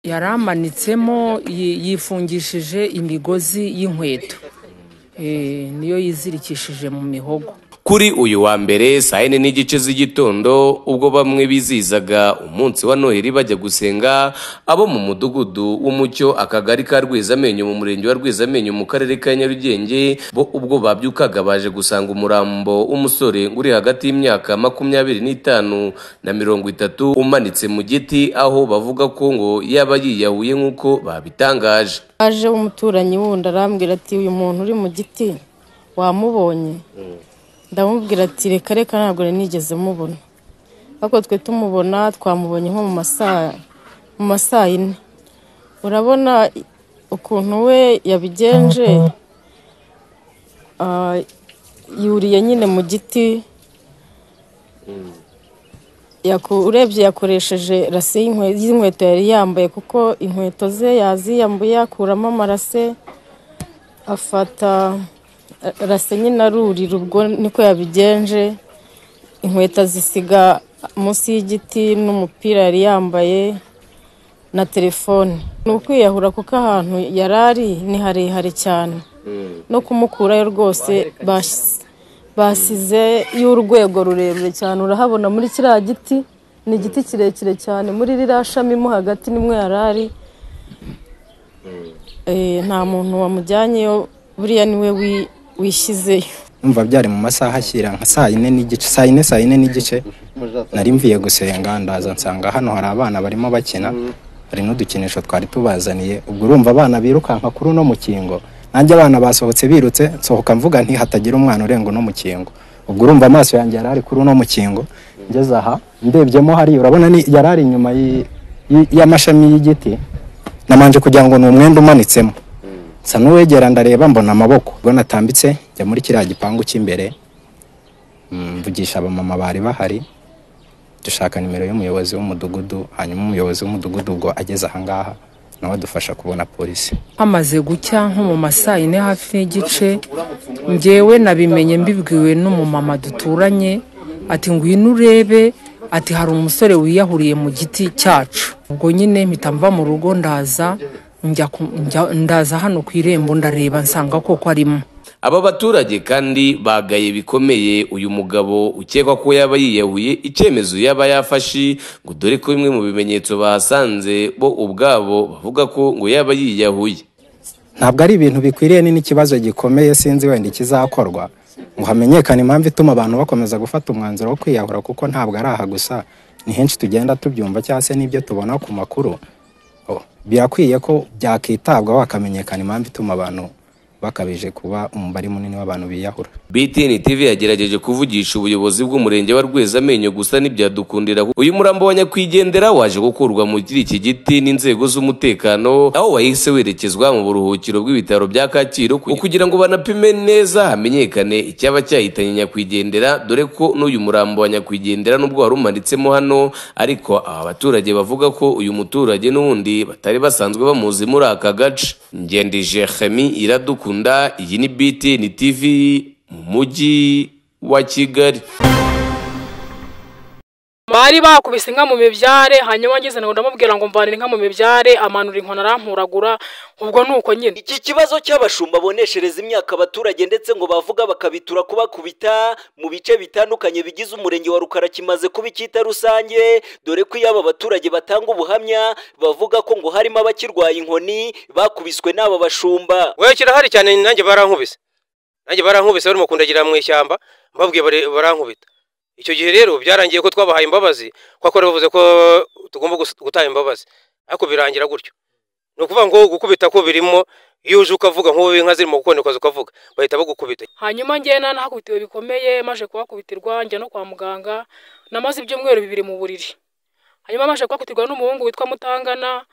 yari amanitsemo yi- yifungishije imigozi y'inkweto Eh, niyo yizirikishije mu mihogo kuri uyu wa mbere saa yine n'igice z'igitondo ubwo bamwe bizihizaga umunsi wa noheli bajya gusenga abo mu mudugudu w'umucyo akagari ka rwezamenyo mu murenge wa rwezamenyo mu karere ka nyarugenge bo ubwo babyukaga baje gusanga umurambo w'umusore uri hagati y'imyaka makumyabiri n'itanu na mirongo itatu umanitse mu giti aho bavuga ko ngo yaba yiyahuye nk'uko babitangaje aje umuturanyi wundi arambwira ati uyu muntu uri mu giti wamubonye ndamubwira ati reka reka ntabwo nari nigeze mubona ariko twe tumubona twamubonye nko mu masaa mu masaa yine urabona ukuntu we yabigenje ah, yuriye nyine mu giti Yaku- urebye yakoresheje rase y'inkwe- y'inkweto yari yambaye kuko inkweto ze yaziyambuye akuramo amarase afata eh, rase nyine arurira ubwo niko yabigenje inkweto azisiga munsi y'igiti n'umupira yari yambaye na telefone ni ukwiyahura kuko ahantu yari ari ni harehare cyane no kumukurayo rwose basi basize y'urwego rurerure cyane urahabona muri kiriya giti ni igiti kirekire cyane muri ririya shami mo hagati nimwe yari ari Eh, nta muntu wamujyanyeyo buriya niwe wi- wishyizeyo numva byari mu masaha ashyira nka saa yine n'igice saa yine saa yine n'igice nari mvuye gusenga ndaza nsanga hano hari abana barimo bakina hari n'udukinisho twari tubazaniye ubwo urumva abana birukanka kuri uno mukingo nanjye abana basohotse birutse nsohoka mvuga nti hatagira umwana urenga uno mukingo ubwo urumva amaso yanjye yari ari kuri uno mukingo ngeze aha ndebyemo hariya urabona ni yari ari inyuma y'i- y'i- y'amashami y'igiti namanje kugira ngo ni umwenda umanitsemo nsa n'uwegera ndareba mbona amaboko ubwo natambitse njya muri kiriya gipangu cy'imbere mm, mvugisha abamama bari bahari dushaka nimero y'umuyobozi w'umudugudu hanyuma umuyobozi w'umudugudu ubwo ageze ahangaha nawe adufasha kubona polisi hamaze gucya nko mu masaa yine hafi n'igice njyewe nabimenye mbibwiwe n'umumama duturanye ati ngwino urebe ati hari umusore wiyahuriye mu giti cyacu ubwo nyine mpita mva mu rugo ndaza njya ku- njya- ndaza hano ku irembo ndareba nsanga koko arimo aba baturage kandi bagaye bikomeye uyu mugabo ukekwa ko yaba yiyahuye icyemezo yaba yafashe ngo dore ko bimwe mu bimenyetso bahasanze bo ubwabo bavuga ko ngo yaba yiyahuye ntabwo ari ibintu bikwiriye ni n'ikibazo gikomeye sinzi wenda ikizakorwa ngo hamenyekane impamvu ituma abantu bakomeza gufata umwanzuro wo kwiyahura kuko ntabwo ari aha gusa ni henshi tugenda tubyumva cyangwa se n'ibyo tubona ku makuru Oh, birakwiye ko byakitabwaho hakamenyekana impamvu ituma abantu bakabije kuba umubare munini w'abantu biyahura BTN TV yagerageje kuvugisha ubuyobozi bw'umurenge wa Rwezamenyo gusa ntibyadukundira kuko uyu murambo wa nyakwigendera waje gukurwa mu kiri iki giti n'inzego z'umutekano aho wahise werekezwa mu buruhukiro bw'ibitaro bya Kacyiru ku- kugira ngo banapime neza hamenyekane icyaba cyahitanye nyakwigendera dore ko n'uyu murambo wa nyakwigendera nubwo wari umanitsemo hano ariko aba baturage bavuga ko uyu muturage n'ubundi batari basanzwe bamuzi muri aka gace ngendije Jehemi iradukunda iyi ni BTN TV mu mujyi wa Kigali bari bakubise inka mu mibyare hanyuma ngeze ngo ndamubwira ngo mvanire inka mu mibyare amanura inkoni aramporagura ubwo ni uko nyine Iki kibazo cy'abashumba boneshereza imyaka abaturage ndetse ngo bavuga bakabitura kubakubita mu bice bitandukanye bigize umurenge wa Rukara kimaze kuba icyita rusange dore ko iyo aba baturage batanga ubuhamya bavuga ko ngo harimo abakirwaye inkoni bakubiswe n'aba bashumba we kirahari cyane nanjye barankubise nanjye barankubise barimo kundagira mu ishyamba mbabwiye bari- barankubita icyo gihe rero byarangiye ko twabahaye imbabazi kuko bari bavuze ko tugomba gus- gutanga imbabazi ariko birangira gutyo ni ukuvuga ngo gukubita ko birimo iyo uje ukavuga nk'ubu inka zirimo gukonekaza ukavuga bahita bagukubita hanyuma njye nanahakubitiwe bikomeye maje kuhakubitirwa njya no kwa muganga namaze ibyumweru bibiri mu buriri hanyuma maje kuhakubitirwa n'umuhungu witwa mutangana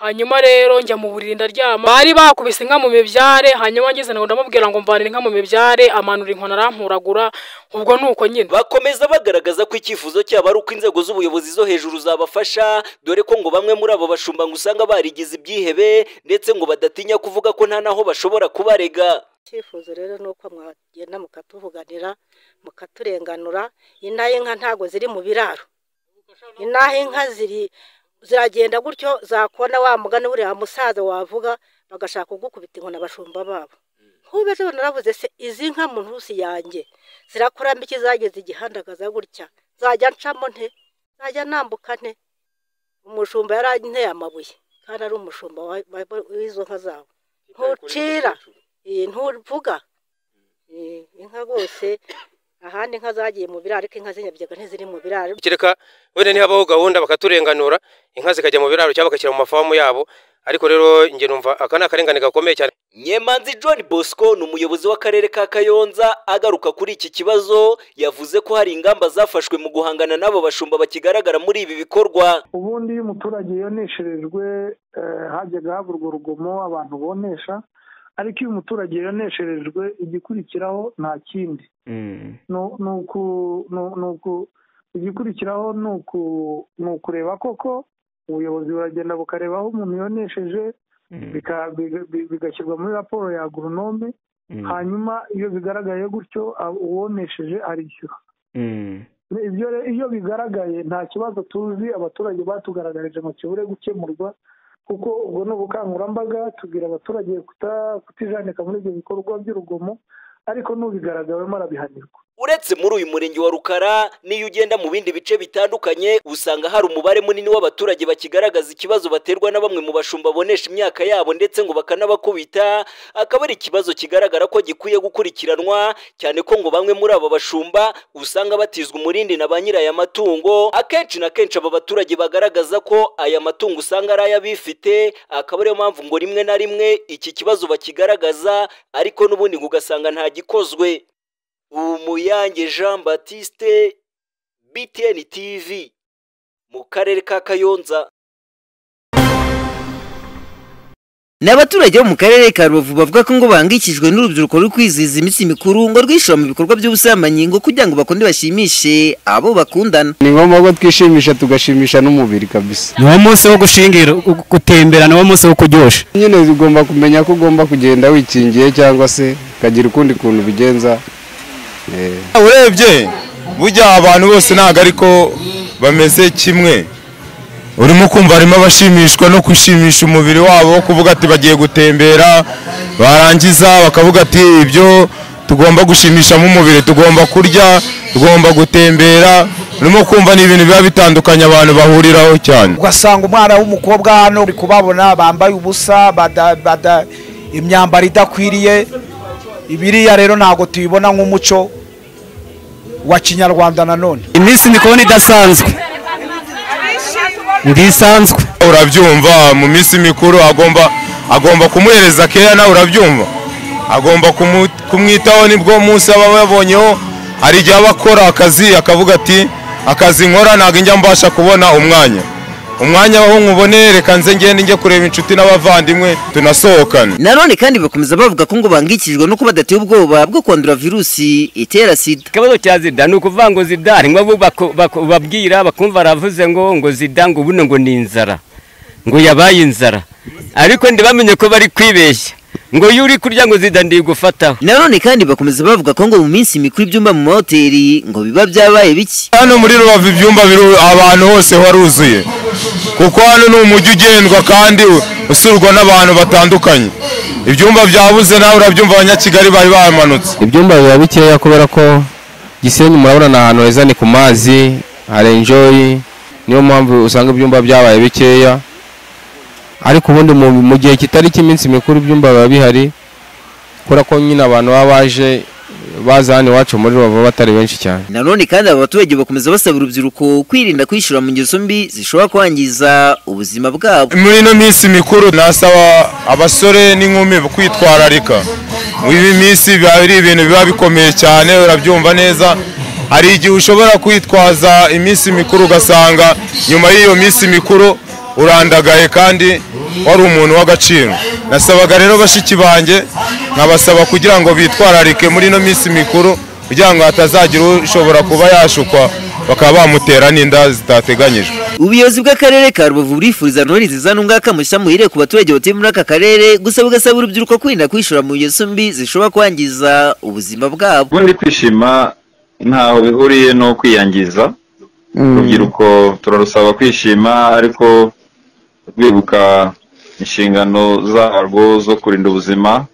hanyuma rero njya mu buriri ndaryama bari bakubise inka mu mibyare hanyuma ngeze ngo ndamubwira ngo mvanire inka mu mibyare amanura inkoni aramporagura ubwo ni uko nyine bakomeza bagaragaza ko icyifuzo cyabo ari uko inzego z'ubuyobozi zo hejuru zabafasha dore ko ngo bamwe muri abo bashumba ngo usanga barigize ibyihebe ndetse ngo badatinya kuvuga ko nta n'aho bashobora kubarega icyifuzo rero ni uko mwagenda mukatuvuganira mukaturenganura inaha inka ntago ziri mu biraro inaha inka ziri ziragenda gutyo zakona wa mugani buriya musaza wavuga bagashaka kugukubita inkoni abashumba babo nk'ubu ejo naravuze se izi nka mu ntusi yanjye zirakurambike zageze igihandagaza gutya zajya ncamo nte zajya nambuka nte umushumba yaranteye amabuye kandi ari umushumba wa- wa- w'izo nka zabo ntucira eh, ntuvuga Eh, inka rwose ahandi inka zagiye mu biraro ariko inka z'inyabyaga ntiziri mu biraro kereka wenda ntihabaho gahunda bakaturenganura inka zikajya mu biraro cyangwa bagashyira mu mafamu yabo ariko rero njye numva aka ni akarengane gakomeye cyane nyemanzi john bosco ni umuyobozi w'akarere ka kayonza agaruka kuri iki kibazo yavuze ko hari ingamba zafashwe mu guhangana n'abo bashumba bakigaragara muri ibi bikorwa ubundi iyo umuturage yonesherejwe eh, hajyaga haburwa urugomo abantu bonesha ariko iyo umuturage yonesherejwe igikurikiraho nta kindi Nu- ni uku- nu- ni uku- igikurikiraho ni uku- ni ukureba koko ubuyobozi buragenda bukareba aho umuntu yonesheje bika- biga- bi- bigashyirwa muri raporo ya agoronome hanyuma iyo bigaragaye gutyo a- uwonesheje arishyura ibyo re- iyo bigaragaye nta kibazo tuzi abaturage batugaragarije ngo kibure gukemurwa kuko ubwo ni ubukangurambaga tubwira abaturage kuta- kutijanika muri ibyo bikorwa by'urugomo ariko n'ubigaragawemo arabihanirwa uretse muri uyu murenge wa rukara n'iyo ugenda mu bindi bice bitandukanye usanga hari umubare munini w'abaturage bakigaragaza ikibazo baterwa na bamwe mu bashumba bonesha imyaka yabo ndetse ngo bakanabakubita akaba ari ikibazo kigaragara ko gikwiye gukurikiranwa cyane ko ngo bamwe muri aba bashumba usanga batizwa umurindi na ba nyiri aya matungo akenshi na kenshi aba baturage bagaragaza ko aya matungo usanga ari ay'abifite akaba ariyo mpamvu ngo rimwe na rimwe iki kibazo bakigaragaza ariko n'ubundi ngo ugasanga ntagikozwe Umuyange Jean Baptiste BTN TV mu karere ka Kayonza ni abaturage bo mu karere ka rubavu bavuga ko ngo bahangikijwe n'urubyiruko ruri kwizihiza iminsi mikuru ngo rwishora mu bikorwa by'ubusambanyi ngo kugira ngo bakunde bashimishe abo bakundana ni ngombwa ko twishimisha tugashimisha n'umubiri kabisa niwo munsi wo gushingira gu- gutembera niwo munsi wo kuryoshya nyine ugomba kumenya ko ugomba kugenda wikingiye cyangwa se ukagira ukundi kuntu ubigenza urebye burya abantu bose ntabwo ariko bameze kimwe urimo kumva harimo abashimishwa no gushimisha umubiri wabo kuvuga ati bagiye gutembera barangiza bakavuga ati ibyo tugomba gushimishamo umubiri tugomba kurya tugomba gutembera urimo kumva ni ibintu biba bitandukanye abantu bahuriraho cyane ugasanga umwana w'umukobwa hano uri kubabona bambaye ubusa bada- bada- imyambaro idakwiriye ibiriya rero ntabwo tubibona nk'umuco wa kinyarwanda nanone iminsi mikuru idasanzwe ngisanzwe urabyumva mu minsi mikuru agomba agomba kumuhereza keya nawe urabyumva agomba kumu- kumwitaho nibwo munsi aba yabonyeho hari igihe aba akora akazi akavuga ati akazi nkora ntabwo njya mbasha kubona umwanya umwanya aho nkubone reka nze ngende njye kureba inshuti n'abavandimwe tunasohokane nanone kandi bakomeza bavuga ko ngo bahangikijwe no kuba badateye ubwoba bwo kwandura virusi itera sida ikibazo cya zida ni ukuvuga ngo zida harimo abo bako- bako- babwira bakumva baravuze ngo ngo zida ngo buno ngo ni inzara ngo yabaye inzara ariko ndibamenye ko bari kwibeshya ngo iyo uri kurya ngo zida ndigufataho nanone kandi bakomeza bavuga ko ngo mu minsi mikuru ibyumba mu mahoteli ngo biba byabaye bike hano muri rubavu ibyumba biru- abantu hose waruzuye kuko hano ni umujyi ugendwa kandi usurwa n'abantu batandukanye ibyumba byabuze nawe urabyumva abanyakigali bari bamanutse ibyumba biba bikeya kubera ko gisenyi murabona ni ahantu heza ni ku mazi hari enjoyi niyo mpamvu usanga ibyumba byabaye bikeya ariko ubundi mu mu gihe kitari cy'iminsi mikuru ibyumba biba bihari kubera ko nyine abantu baba baje baza hano iwacu muri rubavu batari benshi cyane nanone kandi aba baturage bakomeza basaba urubyiruko kwirinda kwishora mu ngeso mbi zishobora kwangiza ubuzima bwabo muri ino minsi mikuru nasaba abasore n'inkumi kwitwararika muri iyi minsi biba ari ibintu biba bikomeye cyane urabyumva neza hari igihe ushobora kwitwaza iminsi mikuru ugasanga nyuma y'iyo minsi mikuru urandagaye kandi wari umuntu w'agaciro nasabaga rero bashiki banjye nkabasaba kugira ngo bitwararike muri ino minsi mikuru kugira ngo hatazagira ushobora kuba yashukwa bakaba bamutera n'inda zitateganyijwe ubuyobozi bw'akarere ka rubavu burifuriza none nziza n'ungaka mushya muhire ku baturage batuye muri aka karere gusa bugasaba urubyiruko kwirinda kwishora mu ngeso mbi zishobora kwangiza ubuzima bwabo ubundi kwishima ntaho bihuriye no kwiyangiza urubyiruko turarusaba kwishima ariko rwibuka inshingano zarwo zo kurinda ubuzima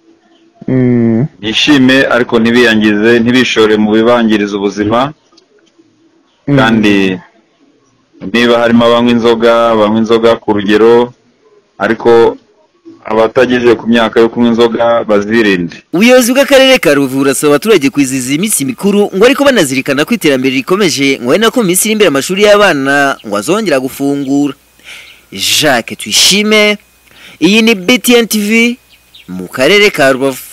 bishime ariko ntibiyangize ntibishore mu bibangiriza ubuzima kandi niba harimo abanywa inzoga banywa inzoga ku rugero ariko abatagejeje ku myaka yo kunywa inzoga bazirinde ubuyobozi bw'akarere ka rubavu burasaba abaturage kwizihiza iminsi mikuru ngo ariko banazirikana ko iterambere rikomeje ngo ari nako mu minsi iri imbere amashuri y'abana ngo azongera gufungura jacques tuyishime iyi ni btn tv mu karere ka rubavu